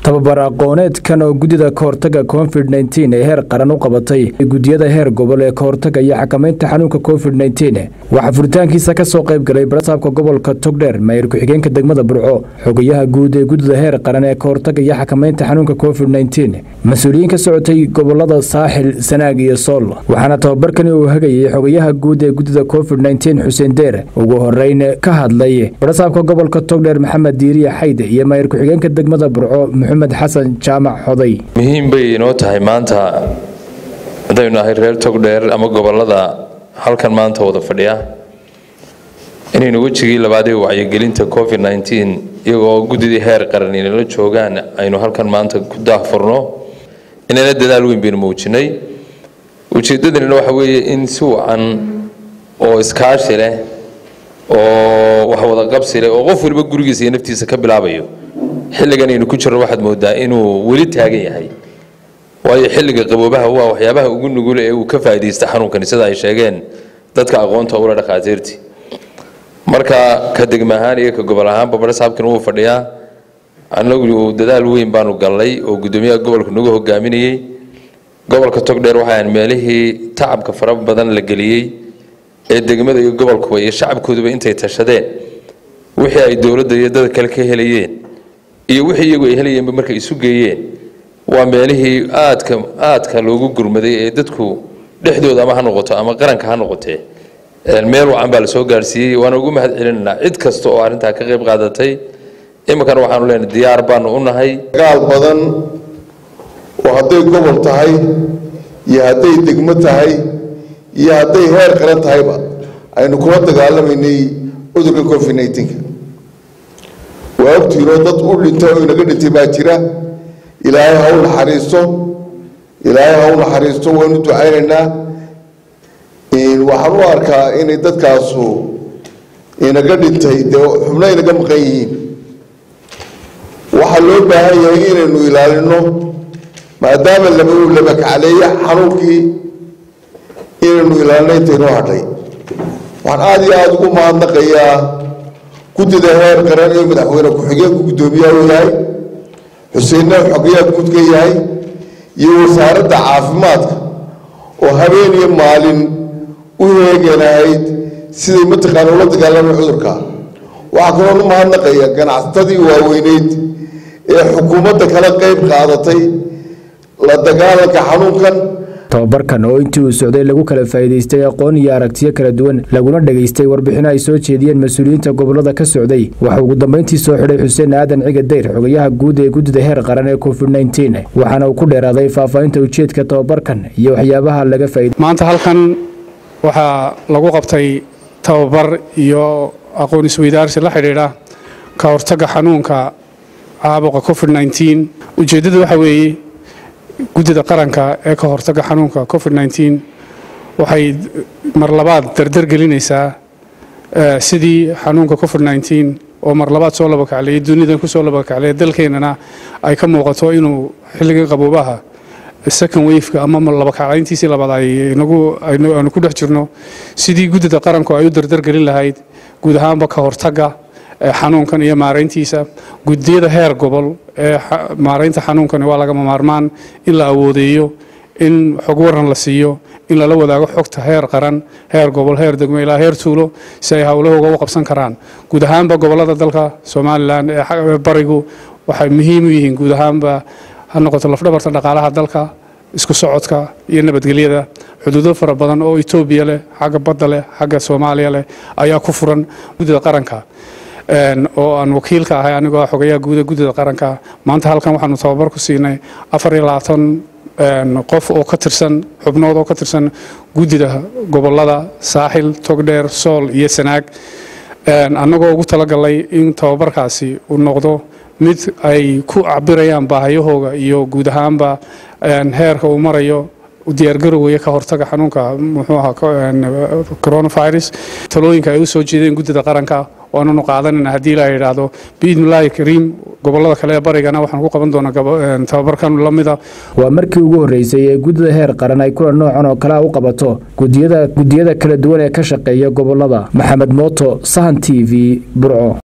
tababar aqooneedkan oo guddida kahortaga covid nteen ee heer qaran u qabatay guddiyada heer gobol ee kahortaga iyo xakamaynta xanuunka covid nteen waxaa furitaankiisa ka soo qayb galay barasaabka gobolka togdheer maayir ku-xigeenka degmada burco xogayaha guud ee guddida heer qaran ee kahortaga iyo xakamaynta xanuunka covid nteen mas-uuliyiin ka socotay gobolada saaxil sanaag iyo sool waxaana tababarkani uu hagayay xogayaha guud ee guddida covid nteen xuseen deer ugu horeyn ka hadlay barasaabka gobolka togdheer maxamed diiriya xayde iyo maayir ku-xigeenka degmada burco maxamed xasan jaamac xoday muhiim bay inoo tahay maanta haddaynu nahay reer togdheer ama gobolada halkan maanta wada fadhiya inaynu wejigii labaadee wacyigelinta covid nteen iyagoo guddidii heer qaran inala joogaan aynu halkan maanta ku daahfurno inana dadaal weyn baynu muujinay ujeedadanina waxa weeye in si wacan oo iskaashi leh oo wax wada qabsi leh oo qof waliba gurigiisa iyo naftiisa ka bilaabayo xilligan aynu ku jirno waxaad moodaa inuu weli taagan yahay waayo xilliga qaboobaha waa waxyaabaha ugu nugula ee uu ka faa'iidaysta xanuunkani sida ay sheegeen dadka aqoonta ula dhakhaatiirtii marka ka degma ahaan iyo ka gobol ahaanba barasaabkan wuu fadhiyaa annagu dadaal weyn baanu gallay oo guddoomiyaha gobolka nagu hogaaminayey gobolka togdheer waxaan meelihii tacabka fara badan la geliyey ee degmada iyo gobolkuba iyo shacabkooduba intay tashadeen wixii ay dowladda iyo dad kale ka helayeen iyo wixii iyagu ay helayeenba markay isu geeyeen waa meelihii aadka aadka loogu gurmaday ee dadku dhexdooda ama ha noqoto ama qaranka ha noqotee meel wacan baa lasoo gaarsiiyey waana ugu mahad celinaynaa cid kasta oo arrintaa ka qayb qaadatay iminkana waxaanu leenahay diyaar baanu u nahay dagaal badan oo hadday gobol tahay iyo hadday degmo tahay iyo hadday heer qaran tahayba aynu kula dagaalamaynay cudurka covid neenka waa ogtiinoo dad u dhintay oo inaga dhintay baa jira ilaahay ha u naxariisto ilaahay ha u naxariisto waynu ducaynaynaa waxaan u arkaa inay dadkaasu inaga dhintay dee xubno inaga maqan yihiin waxaa loo baahan yahay inaynu ilaalino maadaama laba labakacleeya xanuunkii inaynu ilaalino intaynoo hadhay waxaan aada iyo aada ugu mahadnaqayaa guddida heer qaran ee madaxweyne ku-xigeenku guddoomiyaha u yahay xuseenna xogayaa guud ka yahay iyo wasaaradda caafimaadka oo habeen iyo maalin u heeganahayd siday mataqaana ula dagaalamay cudurka waxaa kaloon u mahadnaqaya ganacsatadii waaweyneyd ee xukuumadda kala qayb qaadatay la dagaalanka xanuunkan tababarkan oo intii uu socday lagu kala faa'iidaystay aqoon iyo aragtiyo kala duwan laguna dhegaystay warbixino ay soo jeediyeen mas-uuliyiinta gobolada ka socday waxaa ugu dambeyntii soo xidhay xuseen aadan ciga dayr xogayaha guud ee guddida heer qaran ee covid nteen waxaana uu ku dheeraaday faahfaahinta ujeedka tababarkan iyo waxyaabaha laga faa'iday maanta halkan waxaa lagu qabtay tababar iyo aqoon isweydaarsi la xidhiidha ka hortagga xanuunka caabuqa covid nteen ujeeddada waxa weeye guddida qaranka ee ka hortagga xanuunka covid nteen waxay mar labaad dardar gelinaysaa sidii xanuunka covid nteen oo mar labaad soo labakacleeyay dunidan kusoo labakacleeya dalkeennana ay ka muuqato inuu xilligan qaboobaha second wafeka ama labakaclayntiisii labaad aynu ku dhex jirno sidii guddida qaranku ay u dardargelin lahayd guud ahaanba ka hortagga xanuunkan iyo maarayntiisa guddiyada heer gobol ee maaraynta xanuunkani waa lagama maarmaan in la awoodeeyo in xog waran la siiyo in lala wadaago xogta heer qaran heer gobol heer degmo ilaa heer tuulo si ay howlahooga u qabsan karaan guud ahaanba gobolada dalka somalilan ee barigu waxay muhiim u yihiin guud ahaanba ha noqoto lafdhabarta dhaqaalaha dalka isku socodka iyo nabadgelyada xuduudo fara badan oo etoobiya leh xagga badda leh xagga soomaaliya leh ayaa ku furan guddida qaranka oo aan wakiilka ahay anigoo xogayaha guuda guddida qaranka maanta halkan waxaanu tababar ku siinay afar iyo labaatan qof oo ka tirsan xubnood oo ka tirsan guddida gobolada saaxil togdheer sool iyo sanaag annagoo ugu talagalay in tababarkaasi uu noqdo mid ay ku cabirayaan baahiyahooga iyo guud ahaanba heerka uu marayo diyaargarowaya ka hortaga xanuunka muxuu ahaa coronavirus talooyinka ay u soo jeedeen guddida qaranka waananu qaadanayna haddii la yidhaahdo biidnillaahi kariim gobolada kale ee barigana waxaan ku qaban doonaa tababarkan lamida waa markii ugu horreysay ee guddida heer qaran ay kulan noocan oo kale u qabato gudiyada gudiyada kala duwan ee ka shaqeeya gobolada maxamed mooto sahan t v burco